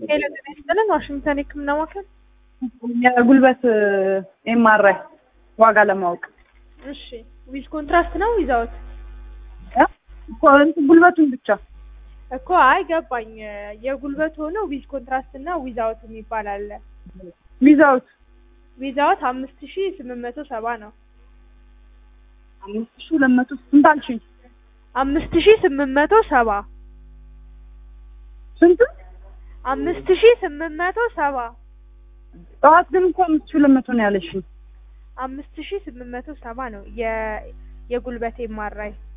ሄሎ ጤና ይስጥልን ዋሽንግተን የህክምና ማዕከል የጉልበት ኤምአርአይ ዋጋ ለማወቅ እሺ ዊዝ ኮንትራስት ነው ዊዛውት እ? እኮ እንትን ጉልበቱን ብቻ እኮ አይ ገባኝ የጉልበት ሆኖ ዊዝ ኮንትራስት እና ዊዛውት የሚባል አለ ዊዛውት ዊዛውት አምስት ሺ ስምንት መቶ ሰባ ነው አምስት ሺህ ሁለት መቶ ስንት አልሽኝ? አምስት ሺ ስምንት መቶ ሰባ ስንት? አምስት ሺ ስምንት መቶ ሰባ ጠዋት ግን እኮ አምስት ሺህ ሁለት መቶ ነው ያለሽኝ። አምስት ሺ ስምንት መቶ ሰባ ነው የ የጉልበት ኤምአርአይ